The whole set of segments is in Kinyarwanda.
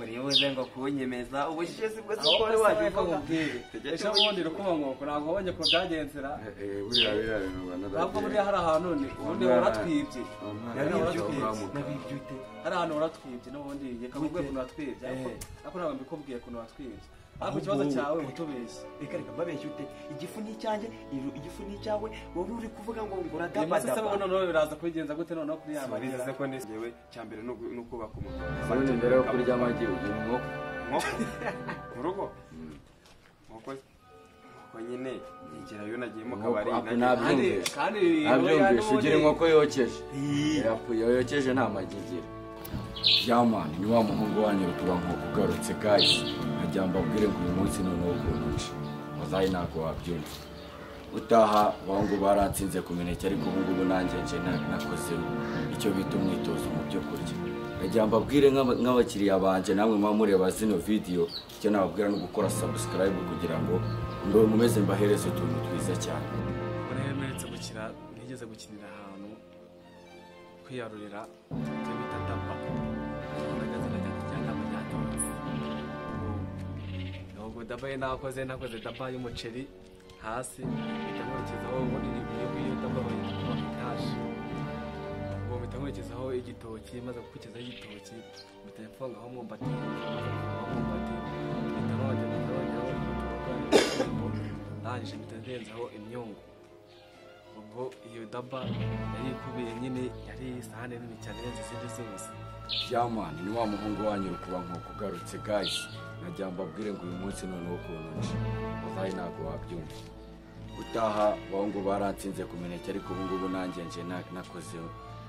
uri buze ngo kunyemeza ubushyuhe si bwo aho siporo wese waje wese uvuga nkubwire ejo bundi rukumankoko ntabwo wabonye ko byagenzera buriya biriya bintu ntabwo buriya hari ahantu ni ubundi Umwana- waratwibye umwana Hari ahantu nibyo waratwibye ukamuka. nabibye ute hari ahantu waratwibye n'ubundi reka mubwiye ukuntu watwibye ariko Eh. ariko ntabwo mbikubwiye ukuntu watwibye ariko Ahubwo ikibazo wowe cyawe reka- utubeshya reka reka mbabeshye ute igifu ni icyanjye iru- igifu ni icyawe wowe uri kuvuga ngo ngo uyu munsi se wowe uradabadaba noneho biraza kubigenza gute noneho kuri ya marira bivuze ko nisewe cya mbere ni uku- ni ukubaka umuntu ubundi mbere yo kurya amagi ugira inkoko inkoko mu rugo inkoko inkoko nyine yegera yo nagiye mu Inkoko, kabari ako nagiye- nabyo- kandi Nabyumvise. kandi nabyumvise ugira inkoko yokeje Ii. yapfuye yokeje nta magi igira yamani ni wa muhungu wanyu rutuba nkoko ugarutse gayisi nkajya mbabwire ngo uyu munsi noneho ukuntuce muzayi ntabwo wabyumva utaha wangu baratsinze ku mineke ariko ubu ngubu nanjye nje na- nakozeho icyo bita umwitozo mu byo kurya nkajya mbabwire nk'aba- nk'abakiriya banjye namwe muba mureba zino vidiyo icyo nababwira ni ugukora sabusikarayibu kugira ngo mbe mumeze mbahereze utuntu twiza cyane urehe mperetse gukina nigeze gukinira ahantu kwiyarurira ibyo bita tapa ndagazina cyane cyane tapa ryatorotse ntabwo dapa ye nakoze nakoze dapa y'umuceri hasi mpita nkurikizaho ubundi ni iyo iyo dapa bayita kuba itaje ubwo mpita nkurikizaho igitoki maze gukurikizaho igitoki mpita mfungaho umwumbati umwumbati mpita nkongera mpita nkongeraho ndangije mpita ndenzaho imyungu ubwo iyo daba yari ikubiye nyine yari isahane nini cyane irenze izindi zose Jamani ni wa muhungu wanyu rukuba nk'uko ugarutse gayisi najya mbabwire ngo uyu munsi noneho ukuntu nje uzayi ntabwo wabyumva utaha bahungu baratsinze ku mineke ariko ubu ngubu nanjye nje na- nakozeho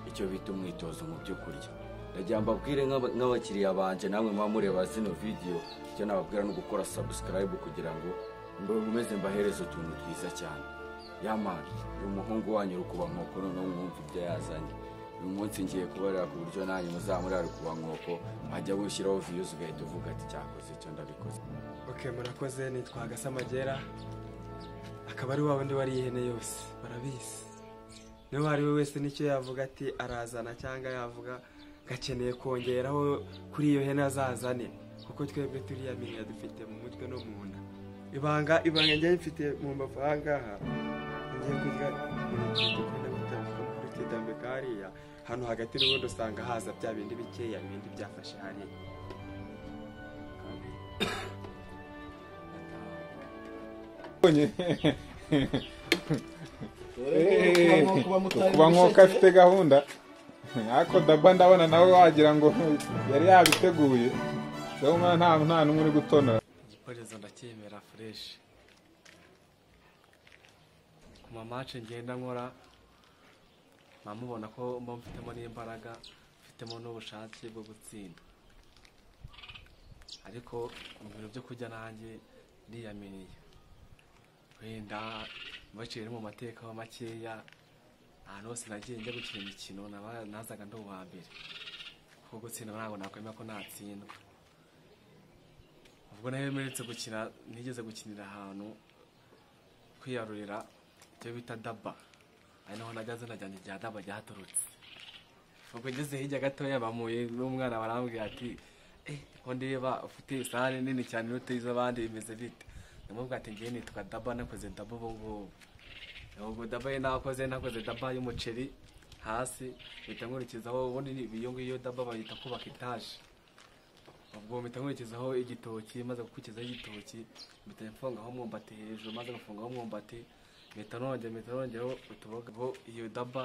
icyo bita umwitozo mu byo kurya najya mbabwire nk'aba- nk'abakiriya banjye namwe muba mureba zino vidiyo icyo nababwira ni ugukora sabusikarayibu kugira ngo mbe mumeze mbahereze utuntu twiza cyane yamani uyu muhungu wanyu rukuba nk'uko noneho mwumva ibyo yazanye uyu munsi ngiye kubarira ku buryo nanyu muzamurare ku nkoko hajya gushyiraho viyuzi ugahita uvuga ati cyakoze icyo ndabikoze ok murakoze nitwa gasamagera akaba ari wa wundi wariye ihene yose barabizi niba uwo ari we wese nicyo yavuga ati arazana cyangwa yavuga gakeneye kongeraho kuri iyo hene azazane kuko twebwe turiya miriya dufite mu mutwe no mu nda ibanga ibanga njye mfite mu mbavu aha ngaha ngiye kurya imineke dukunda guta kuri tidambe kariya hano hagati n'ubundi usanga haza bya bindi bikeya bindi byafashe hariya kuba nk'uko afite gahunda ariko daba ndabona nawe wagira ngo yari yabiteguye dore umwana nta nta n'umwe uri gutonora igikoresho ndacyemera fureshi ku mamace ngenda nkora mba mubona ko mba mfitemo n'imbaraga mfitemo n'ubushake bwo gutsinda ariko mu bintu byo kurya nanjye ndiyaminiye wenda mbaciyemo mu mateka ho makeya ahantu hose nagiye njya gukina imikino naba- nazaga ndi uwa mbere kuko gutsinda ntabwo nakwemera ko natsindwa ubwo nayo mperetse gukina nigeze gukinira ahantu kwiyarurira ibyo bita daba ari naho najya zina ryanjye rya daba ryaturutse ubwo ngeze hirya gatoya bamuye n'umwana barambwira ati eh ko ndeba ufite isahani nini cyane iruta iz'abandi bimeze bite ndamubwira ati ngewe nitwa daba nakoze daba ubu ngubu ubwo daba ye nakoze nakoze daba y'umuceri hasi mpita nkurikizaho ubundi ni- iyo ngiyo daba bayita kubaka itaje ubwo mpita nkurikizaho igitoki maze gukurikizaho igitoki mpita mfungaho umwumbati hejuru maze gufungaho umwumbati mpita nongera mpita nongeraho utuboga bo iyo daba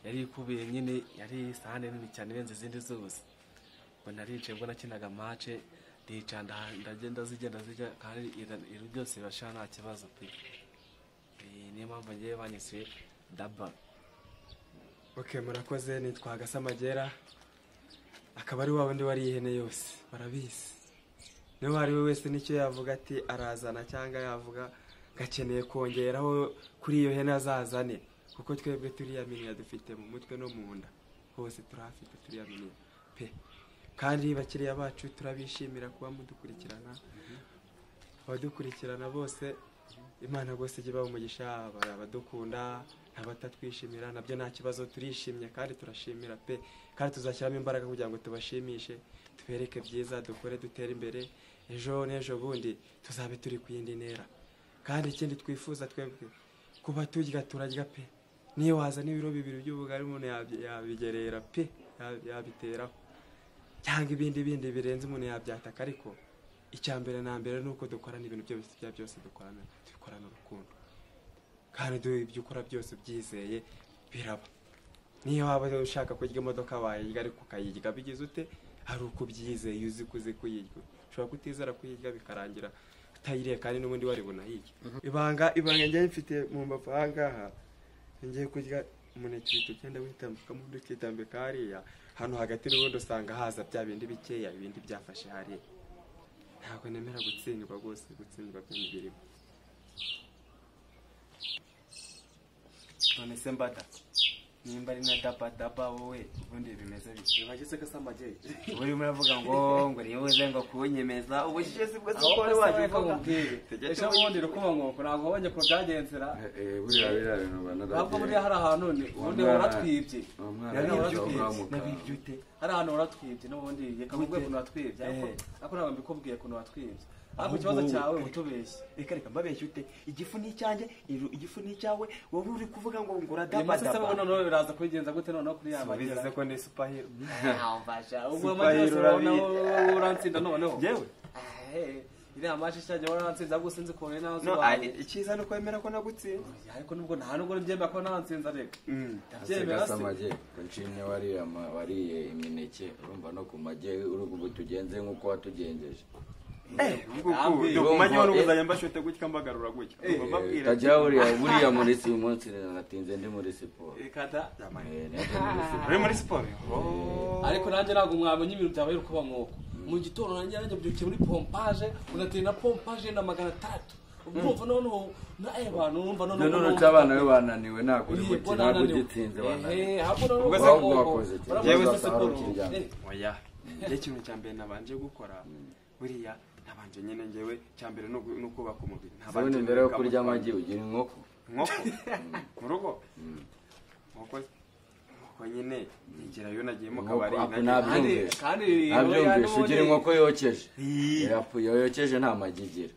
yari ikubiye nyine yari isahane nini cyane irenze izindi zose ubwo naricaye ubwo nakinaga mace ndicara nda- ndagenda zigenda zijya kandi ira- ira- byose birashira nta kibazo pe Eh, niyo mpamvu ngewe banyise daba ok murakoze nitwa gasamagera akaba ari wa wundi wariye ihene yose barabizi niba uwo ari we wese nicyo yavuga ati arazana cyangwa yavuga gakeneye kongeraho kuri iyo hene azazane kuko twebwe turiya miriya dufite mu mutwe no mu nda hose turahafite turiya miriya pe kandi bakiriya bacu turabishimira kuba mudukurikirana abadukurikirana bose imana rwose ijya ibaha umugisha hari abadukunda abatatwishimira nabyo nta kibazo turishimye kandi turashimira pe kandi tuzashyiramo imbaraga kugira ngo tubashimishe tubereke byiza dukore dutere imbere ejo n'ejo bundi tuzabe turi ku yindi ntera kandi ikindi twifuza twebwe kuba turya turarya pe niyo waza n'ibiro bibiri by'ubugari umuntu yabi- yabigerera pe yabi- yabiteraho cyangwa ibindi bindi birenze umuntu yabyataka ariko icya mbere na mbere ni uko dukorana ibintu byose bya byose dukorana dukorana urukundo kandi du- ibyo ukora byose ubyizeye biraba niyo waba ushaka kurya imodoka wayirya ariko ukayirya bigize ute hari uko ubyizeye uzi ko uzi kuyirya ushobora kutizera kuyirya bikarangira utayiriye kandi n'ubundi wari bunayirye ibanga ibanga njyewe mfite mu mbavu aha ngaha ngiye kurya umuneke uhita ugenda witambukamo undi ukitambika hariya hano hagati n'ubundi usanga haza bya bindi bikeya ibindi byafashe hariya ntabwo nemera gutsindwa rwose gutsindwa by'imibirimo none se mbada nimba ari na daba daba wowe ubundi bimeze bityo bageze gasamagenge ubu urimo uravuga ngo ngo nibuze ngo kunyemeza ubushyushye si bwo si aho bwo wari waje wabivuga bakubwira ejo bundi rukubankoko ntabwo wabonye ko byagenzera buriya biriya bintu banaragira ntabwo buriya hari ahantu ni ubundi waratwibye Nabibye umwana ute? wamuka Nabibye ute? hari ahantu waratwibye n'ubundi reka mubwiye ukuntu watwibye ariko ariko ntabwo mbikubwiye ukuntu watwibye ariko ikibazo Ahubwo- cyawe utubeshye reka reka mbabeshye ute igifu ni icyanjye iru- igifu ni icyawe wowe uri kuvuga ngo ngura uyu daba munsi se wowe daba noneho biraza kubigenza gute noneho kuri ya bivuze magira ko ndi supahiro ubwo Super amajyose Hero urabona wowe urantsinda noneho Yewe? Eh, iriya mashi cyane warantsinze ahubwo sinzi ukuntu ari nazo no wawe ari- icyiza ni ukwemera ko nagutsinze ariko nubwo nta nubwo mbyemera ko nantsinze ariko ndabyemera se gasamage nshimye wariye ama- wariye imineke urumva no ku mage uri ubu tugenze nk'uko watugenjeje Ntabwira. dukumanyeho n'ubuzajya mbashote gutya mbagarura gutya Eh, Ngomba mbwira kajya buriya buriya muri si uyu munsi natinze ndi muri siporo reka da Eh, nanjye ndi muri siporo uri muri siporo ariko nanjye ntabwo mwamenya ibintu byabaye uko mwoko mu gitondo nanjye nanjye mbyukiye muri pompaje unatera na pompaje na magana atandatu ubwo urumva noneho na abantu urumva noneho none uretse abana be bananiwe ntabwo uri gukina ntabwo ugitsinze bananiwe ubwo Ubwo se ahubwo wakoze iki? yewe se Uzasahura ukiryama. Eh, oya njye ikintu cya mbere nabanje gukora buriya nabanje nyine njyewe icya mbere ni ugu- ni ukubaka umubiri sabune mbere yo kurya amagi ugira inkoko inkoko mu rugo inkoko inkoko nyine nigerayo nagiye mu kabari Inkoko, ako nagiye- kandi Nabyumvise. kandi oya ntabyumvishe n'ubundi- ugira inkoko yokeje Ii. Yapfuye, yokeje nta magi igira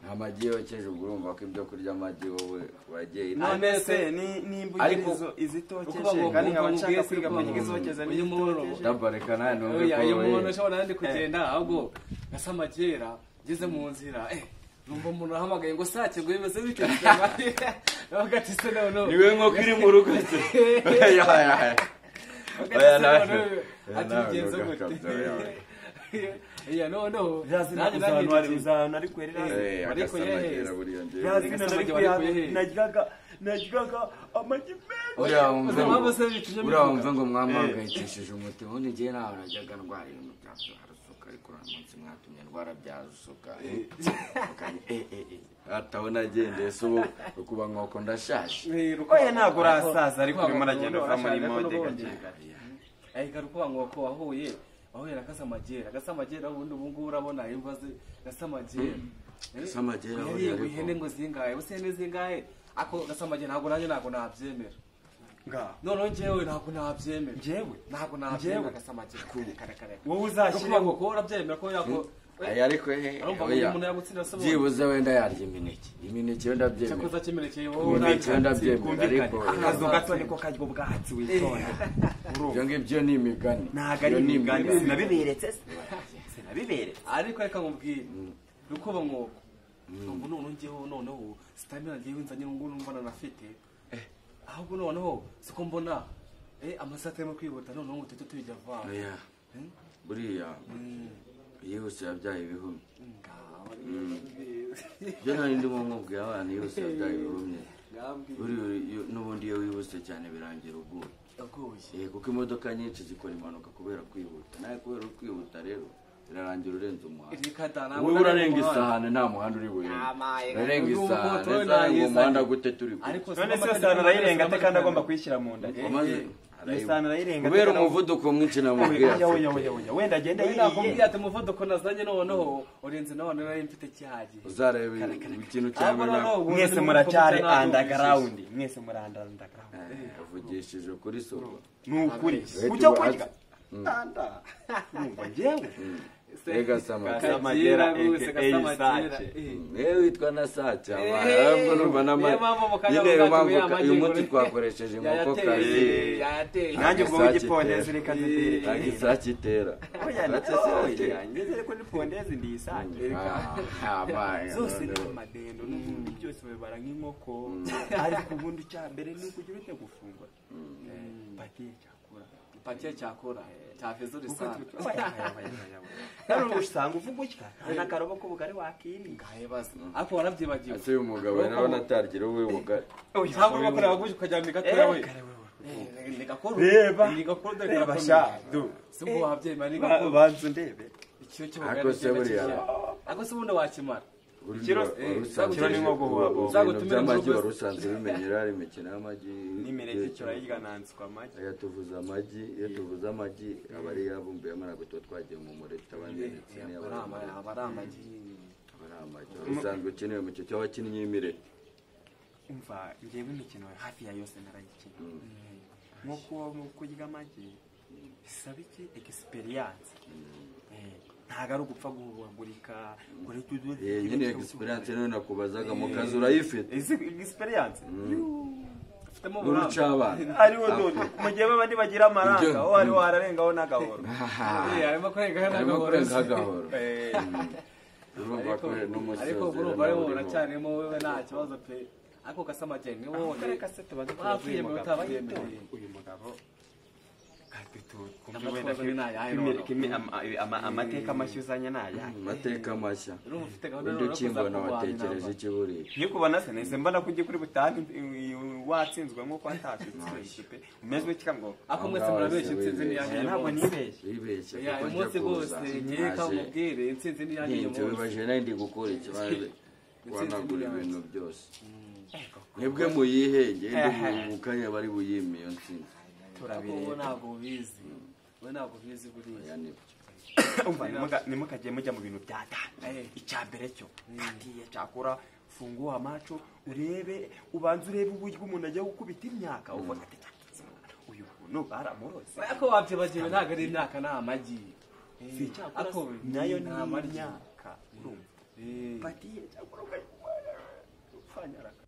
nta magi yokeje ubwo urumva ko ibyo kurya amagi wowe wagiye none None se se, ni- nimba ariko- ugira izo- ukuvuga izitokeje ngo kandi nkaba ukumva nshaka ubwese kwiga ko amenya izokeje uyu n'izitokeje muborogo. dabareka nawe numve oya iyo ko wowe umuntu ashobora nandi kugenda ahubwo gasamagera ngeze mu nzira eh numva umuntu ahamagaye ngo sake ngo bimeze bityo bagati se noneho niwe nkoko iri mu rugo se Oya, oya, oya. Oya, nawe. Oya, nawe atubigenze urugo gute kabisa, oya, oya. iya noneho nanjye nanjye ahantu ari kwerera Eh, Eh, ariko agasamagera yehe. buriya njyewe. yazina nari Gasama bari kuyahe? kwerera najyaga najyaga amagi menshi uriya wumva ngo- mpamvu se bituje mbivuga? uriya wumva ngo mwamahangayikishije umutima ubundi njyewe ntawe najyaga ndwara ibintu bya byarasuka ariko uriya munsi mwatumye ndwara byarasuka eh, mukanya, eh, eh, eh. hataho nagendeye se ubu ukuba nkoko ndashaje oya ntabwo urasaza ariko urimo uragenda uva muri mode gake ayika rukuba nkoko wahuye wahuye na gasamagera gasamagera ubundi ubu ngubu urabona imva ze gasamagera Eh, Gasamagera yariye buriya ngo ariko. ihene ngo zingahe ubu se ihene zingahe ako gasamagera ntabwo nanjye ntabwo nabyemera ngaho noneho njyewe ntabwo nabyemera Njyewe? ntabwo nabyemera gasamagera kare kare kare wowe rukuba uzashyire nkoko urabyemera ko yako aya ariko eh, Arumva ngo oya. umuntu yagutsinda se ubundi. byibuze wenda yarya imineke imineke yo ndabyemera cyakoze kimerekeye wowe imineke yo nanjye ndabyemera ariko eh, akazu gato niko karya ubwatsi witonda ibyo ngibyo ni imigani ntabwo ari Ibyo ni imigani imigani. sinabiberetse se sinabiberetse ariko reka nkubwire rukuba nkoko ubu noneho njyeho noneho sitamina njyewe nzanye ngo numva nanafite ahubwo noneho siko mbona eh, amasaha arimo kwihuta noneho ngo tujye tubijya vana oya buriya yihuse yabyaye ibihumye ibyo nari ndimo nkubwira abana yihuse yabyaye ibihumye buriya uri- n'ubundi iyo wihuse cyane birangira uguye Eh, kuko imodoka nyinshi zikora impanuka kubera kwihuta nawe kubera uri kwihuta rero birarangira urenze umuhanda wowe urarenga isahane nta muhanda uri burenga urarenga isahane uzarenga umuhanda gute turi kumwe ariko none se iyo sahani arayirenga ate kandi agomba kuyishyira mu nda wamaze arayibuka. iyo sahani arayirenga kubera umuvuduko mwinshi namubwira oya oya oya oya wenda agenda Uyu nakubwira yiriye ati umuvuduko nazanye noneho urenze nawe nari mfite cyagiye uzareba ikintu cya Ahubwo mbere noneho ubu mwese ni muracyari umuvuduko cyane underground mwese muri underground avugishije kuri soko ni ukuri Reka kujya ubu- kurya Mm. anda numva njyewe rega samagera Kasamagera, Kagira bose, aka Kasamagera, Sace. eh. yewe witwa na sacha Eh, ahubwo numva na niyo mpamvu mu kanya nyine yo bwacu buriya mpamvu uyu munsi amajyeguru twakoresheje inkokokazi yayateye yayateye nanjye ubwo Isake w'igipondezi itera. reka zidere ntabwo isake itera oya Isake oya ziratera. ngeze ko ni pondezi ndi isake Ah, ah, bye. zose ni amadendo n'ubundi byose babibara nk'inkoko ariko ubundi icya mbere ni ukugira ute gufungura patiye cyakura pakiye cyakora cyafeza urisanga nari usanga uvuga utya n'akarobo k'ubugari wakirinda ngahebaza ariko warabyibagiwe ese uyu mugabo nawe natargira uwe mugari cyangwa ugakora abaguje ukajyana migatoya we nigakora Reba. nigakora dore reba karakora. sha du si ngo wabyeyi mani Ba- nigakora banza ndebe ikiyo Ariko se buriya. ako se ubundi wakimara Ikiro- ikiro ni nko guhuha bombo. Uzagutumire mu amagi rugo wari usanzwe bimenyera hari imikino y'amagi n'imereke turayirya nanswe amagi aya tuvuze amagi iyo tuvuze amagi aba ari yabumbiyemo ntabwo tuba twagiye mu mure tutabangiritse niyo aba ari amagi aba ari amagi aba ari amagi usanzwe ukenewe mu cyo abakinnyi y'imireke umva njyewe imikino hafi ya yose narayikina nko ku- mu kurya amagi bisaba iki egisiperiyanse ntabwo ari ugupfa guhugagurika ngo reka udoze Eh, nyine ikintu egisiperiyanse niyo nakubazaga mu kazi urayifite egisiperiyanse ufitemo n'uruca uburambe abana ariwo dodo mu gihe babandi bagira amaranga Ibyo- uwo ariwo hararengaho n'agahoro Eh, arimo kurengaho harimo ntabwo kurenga woroshye. agahoro urumva ko ariko n'umusezerano urumva ariwo urimo. uracyarimo wowe nta kibazo pe ariko kasamageni ni wowe Kariya kasete badutoza uyu bakwiyemeye mugabo utabayemeye uyu mugabo kadutuza Amatwara wenda kuri nayo, ayo kimi- no. kimi- ama- ama- amateka amashyi uzanye nayahe amateka mashya urumva ufite gahunda undi yo ukimbona kuzakurwanya watekereje namba. iki buriya iyo kubona se nahise mbona ko ugiye kuri butani watsinzwe nk'uko watatsinzwe pe umeze utya ngo ariko mwese murabeshya intsinzi ni "Oya, yanjye ntabwo nibeshye wibeshye Ya, uyu munsi rwose nkeka mubwire intsinzi ni yanjye uyu ntinze munsi bibaje nari ndi gukora ikibazo wanagura yanjye. ibintu byose mwebwe muyihenge mukanya bari buyime iyo ntsinzi ariko wowe ntabwo ubizi wowe ntabwo ubizi buriya oya nibyo umva nimuka- nimukajye mujya mu bintu bya data icya mbere cyo ngiye cyakora funguha amaco urebe ubanza urebe uburyo umuntu ajya gukubita imyaka uvuga ati "Cyakizimana, uyu muntu baramurose ariko wabyibagiwe ntabwo ari imyaka ni amagi si icyakora ariko se, nayo ni amagi imyaka urumva Eh. patiye cyakora ukanyaraka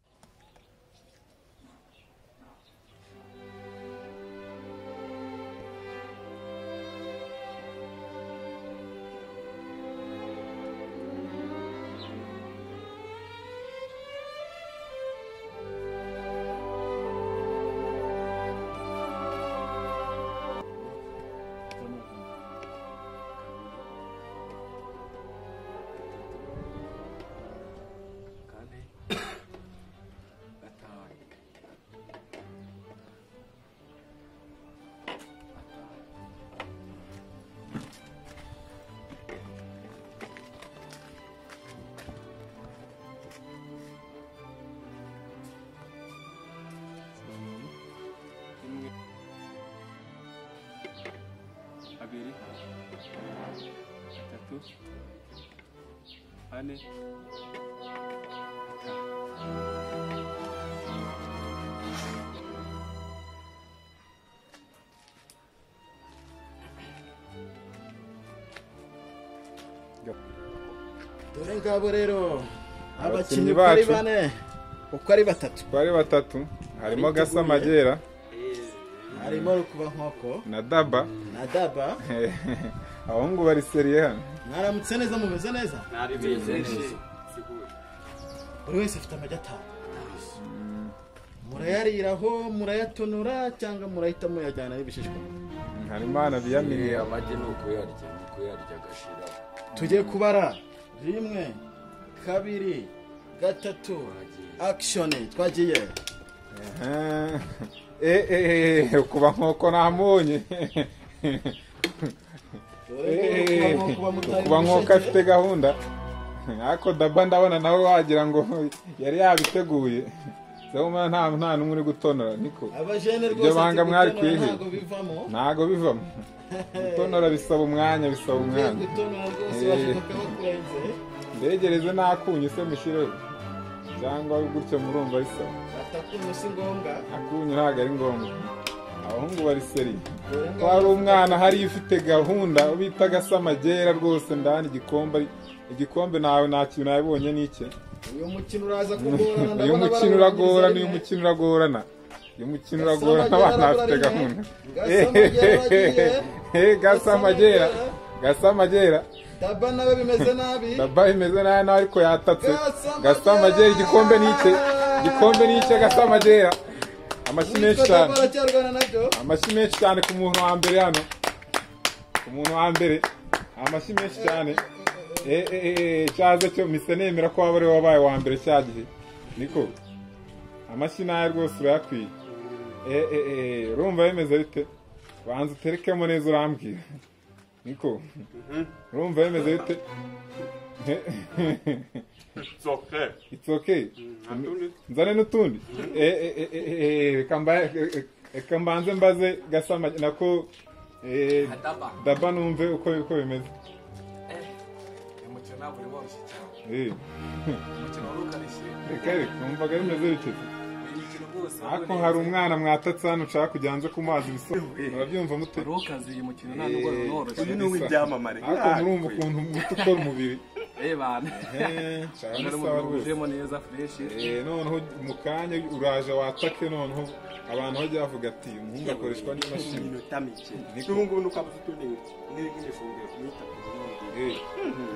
kane gatanu abiri atatu ane dore ngabo rero Abakinnyi abakinnyi uko ari bacu. bane uko ari batatu twari batatu harimo gasamagera harimo rukubankoko na daba na daba abahungu bari seriye hano mwaramutse neza mumeze neza buri wese afite amagi atanu murayariraho murayatonora cyangwa murahita muyajyana y'ibishishwa harimo hana biyamini Eh, amagi ni ukuyarya ni ukuyarya agashira tujye kubara rimwe kabiri gatatu akishoni twagiye Eh, eh, eh, eh, kuba nkoko namunye dore ko kuba mutari kuba nkoko afite gahunda ariko daba ndabona nawe wagira ngo yari yabiteguye zehoma nta nta n'umwe uri gutonora niko abajene Ibyo rwose banga mwari gutonora kwiheba. ntabwo bivamo ntago bivamo gutonora bisaba umwanya bisaba ugiye umwanya gutonora rwose Eh. washoboka bakurenze mbegereze n'akunyu se mushireho cyangwa gutyo murumva bisaba batakunyu si ngombwa akunyu ntabwo ari ngombwa abahungu bari seriye dore ko hari umwana hariya ufite gahunda bita agamagera rwose ndani igikombe ari- igikombe nawe nta kintu nabibonye ni iki uyu mukino uraza kugorana uyu mukino uragorana uyu mukino uragorana uyu mukino uragorana abana bafite gahunda Eh, gasamagera gasamagera daba nawe bimeze nabi daba imeze nabi nawe ariko yatatse Gasamagera! gasamagera igikombe ni icye igikombe ni icye gasamagera amashyi menshi Yitwa cyane Daba aracyarwana nabyo amashyi menshi cyane ku muntu wa mbere hano ku muntu wa mbere amashyi menshi cyane Eh, eh, eh, eh, cyaza cyo mise nemera ko waba ari wowe wabaye uwa mbere cya gihe niko amashyi nayo rwose urayakwiye Eh, eh, eh, urumva bimeze bite banza uterekemo neza urambwira niko urumva bimeze bite soke It's okay. Nzane n'utundi. Eh, eh, eh, eh, eh, Reka mba- eh, reka mbanze mbaze gasama nako eh, Adaba. daba numve uko uko bimeze. uyu mukino ntabwo uri woroshye cyane Eh, umukino wari ukarishye Reka reka numvaga bimeze bityo. uyu mukino rwose Ariko hari umwana mwatatse hano ushaka kujya hanze ku mazi biso. Murabyumva mute? wari ukaze uyu mukino nta nubwo wari uyu unoroshye ni uw'ibyamamare Ariko murumva ukuntu muto ukora umubiri. rebana Eh, cyane ari umubiri sawa rwose. wuzuyemo neza fureshi Eh, noneho mu kanya uraje watake noneho abantu bajya bavuga ati umuhungu akoreshwa n'imashini. iminota mike n'ubungubu nuko aba afite utundi n'ibifunguro kumwita ku bundi Eh,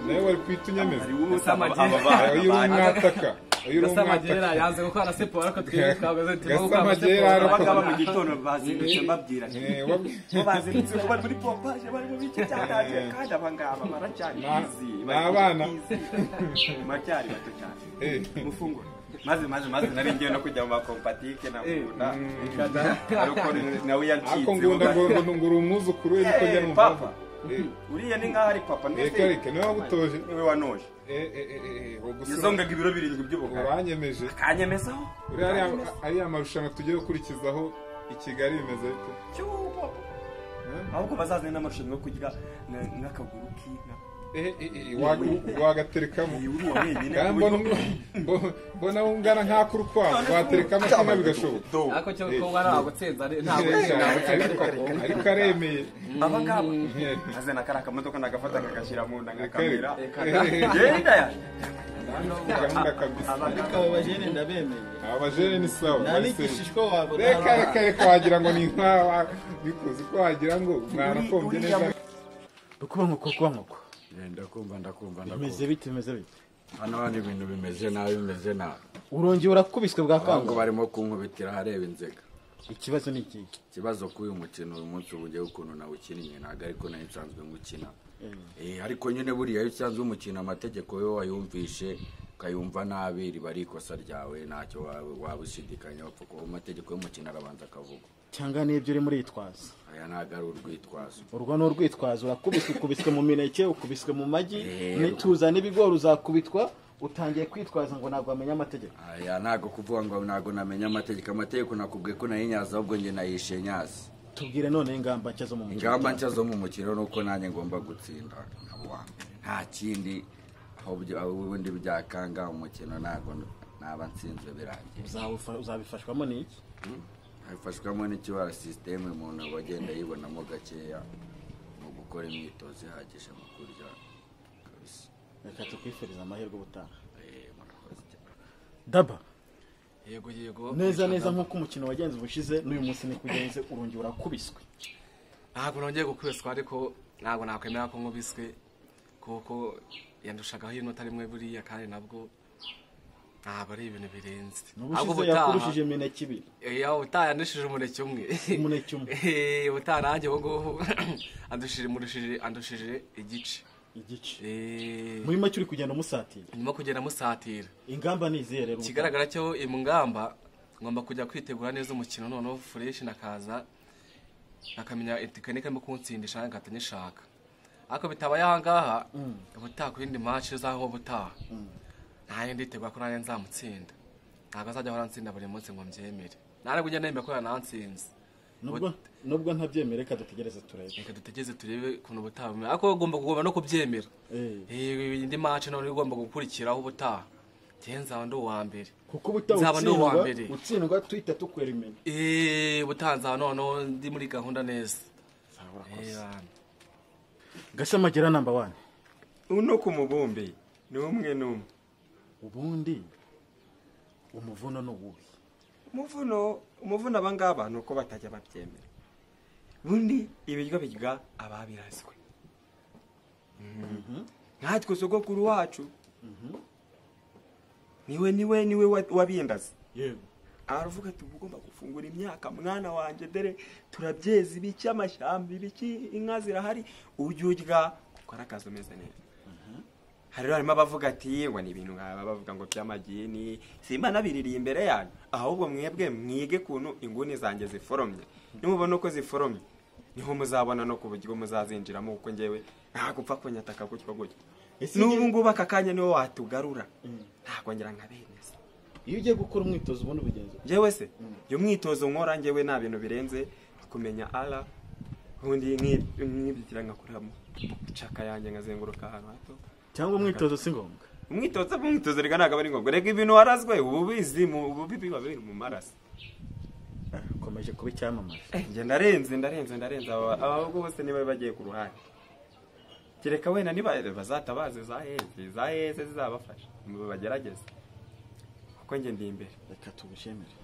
nawe wari kwita unyemeza. hari uwo usaba Gasamagera. aba bana Ah, uyu uri bana umwataka uyu uri gasamagera umwataka yanze gukora siporo ariko twebwe twabuze turimo gukora Gasamagera ari- siporo abagabo mu gitondo bazindutse mbabwira ati Eh, wab- bo bazindutse ko bari muri pompaje bari mu bice cyatangiye kandi abangaba baracyari Na- bizi ni bari abana. bizi baracyari bato cyane Eh. mufungure maze maze maze nari ngiye no kujya mu makompatike na ngunda ariko nawe yanshyize ariko ngunda ngo ngo ngo uri umwuzukuru we niko njya numva papa uriya ni nkaho ari papa reka mwese reka niwe wagutoje niwe wanoje Eh, eh, eh, eh, wo gusura- yizongaga ibiro birindwi by'ubugari uranyemeje kanyemezaho uriya ariya- ariya marushanwa tugiye gukurikizaho i kigali bimeze bite cyuho Eh? ahubwo bazazane n'amarushanwa yo kurya na- n'akaguru k'inka Eh, eh, eh, waga- wagaterekamo iyi uri uwa wenyine Kandi mbona mbo- mbona ungana nk'akurukwavu waterekamo kimwe bigashoboka ariko cyo kuba nagutsinze ntabwo Ariko- ariko aremeye aba ngaba Eh. azana kari akamodoka nagafata kagashyira mu nda Reka- nkakamera eh, eh, genda ya gahunda kabisa ariko aba bajene ndabemeye abajene ni sawa nta n'igishishwa wabona reka reka reka wagira ngo ni nka bikuze uko wagira ngo mwarakombye neza kuba nkoko kuba nkoko Eh, ndakumva ndakumva bimeze ndakumva bite bimeze bite hano hano ibintu bimeze nabi bimeze nabi urongeye urakubiswe bwa abantu kango barimo kunkubitira ahareba inzega ikibazo ni iki ikibazo kuri uyu mukino uyu munsi ubugeho ukuntu nawukiniye ntabwo ariko nayo nsanzwe ngukina Eh, ariko nyine buriya iyo usanzwe umukina amategeko yo wayumvishe ukayumva nabi riba ari ikosa ryawe ntacyo wa- wabushidikanya wapfa kuba amategeko y'umukino arabanza akavuga cyangwa n'ibyo uri muri yitwaza aya ntabwo ari urwitwazo urwo ni urwitwazo urakubiswe ukubiswe mu mineke ukubiswe mu magi Eh, n'ituza n'ibigori uzakubitwa utangiye kwitwaza ngo ntabwo wamenya amategeko aya ntabwo kuvuga ngo ntabwo namenya amategeko amategeko nakubwiye ko nayinyaza ahubwo njye nayishe nyazi tubwire none ingamba nshya zo mu mukino ingamba nshya zo mu mukino ni uko nanjye ngomba gutsinda nkaba uwa mbere. nta kindi aho byo- aho ubundi byakanga umukino ntabwo naba nsinzwe birangiye Uzabufa- uzabifashwamo n'iki hafashwamo n'ikibara sisiteme umuntu aba agenda yibonamo gakeya mu gukora imyitozo ihagije mu kurya kabisa reka tukwifurize amahirwe ubutaha Eh, murakoze cyane daba yego yego neza neza nk'uko umukino wagenze ubushize n'uyu munsi ni kugenze urongeye urakubiswe ntabwo nongeye gukubiswa ariko ntabwo nakwemera ko nkubiswe kuko yandushagaho inota rimwe buriya kandi nabwo ntabwo ari ibintu birenze ahubwo n'ubushize ubutaha yakurushije imineke ibiri eh, aho ubutaha yandushije umuneke umwe Umuneke umwe. Eh, ubutaha nanjye ubu ngubu andushije murushije andushije igice igice Eh, muri make uri kugenda umusatira ndimo kugenda musatira ingamba ni izihe rero ikigaragara cyo iyi ngamba ngomba kujya kwitegura neza umukino noneho fureshi nakaza akamenya tekinike arimo kunsindisha ngahita nyishaka ariko bitabaye aha ngaha ubutaha ku yindi maci zaho ubutaha nta yindi itegura ko nanjye nzamutsinda ntabwo azajya ahora ansinda buri munsi ngo mbyemere ntabwo ujya nemera ko yanansinze nubwo nubwo ntabyemere reka dutegereze turebe reka dutegereze turebe ukuntu ubutaha bumera ariko wowe ugomba kugomba no kubyemera Eh, Eh, indi mace nawe ugomba gukurikiraho ubutaha njyewe nzaba ndi uwa mbere kuko ubutaha Nzaba ndi uwa utsindwa mbere. utsindwa tuhita tukwera imenya Eh, ubutaha nzaba noneho ndi muri gahunda neza Eh, bana. gasamagera namba wani uno ku mubumbe ni umwe n'umwe ubundi umuvuno ni uwuhe umuvuno umuvuno abangaba ni uko batajya babyemera ubundi ibiryo birya ababirazwe nkatwe sogokuru wacu niwe niwe niwe wa- wabindaze yego aravuga ati uba ugomba gufungura imyaka mwana wanjye dore turabyeza ibiki amashyamba ibiki inka zirahari ujya urya kuko ari akazi umeze neza hari rero harimo abavuga ati yewe ni ibintu nkaba bavuga ngo by'amagini simba nabiririye imbere yanyu ahubwo mwebwe mwige kuntu inguni zanjye ziforomye nimubona uko ziforomye niho muzabona no ku buryo muzazinjiramo kuko njyewe nta gupfa kunyataka gutyo gutyo Ese n'ubu njye- ngubu aka kanya niwo watugarura ntakongera nkabemeza iyo ugiye gukora umwitozo ubona ubigenza ute? njyewe se iyo mwitozo nkora njyewe nta bintu birenze kumenya ara ubundi nki- nkibyitira ngakoramo caka yanjye nkazenguruka ahantu hato cyangwa umwitozo si ngombwa umwitozo umwitozo reka ntabwo aba ari ngombwa reka ibintu warazwe uba ubizi mu- uba ubi- biba biri mu maraso Ah, ukomeje kuba icyamamaza Eh, njye ndarenze ndarenze ndarenze aba ahubwo bose niba bagiye ku ruhande kereka wenda niba bazatabaza izaheze izaheze zizabafasha ngo bagerageze kuko njye ndi imbere reka tubushemere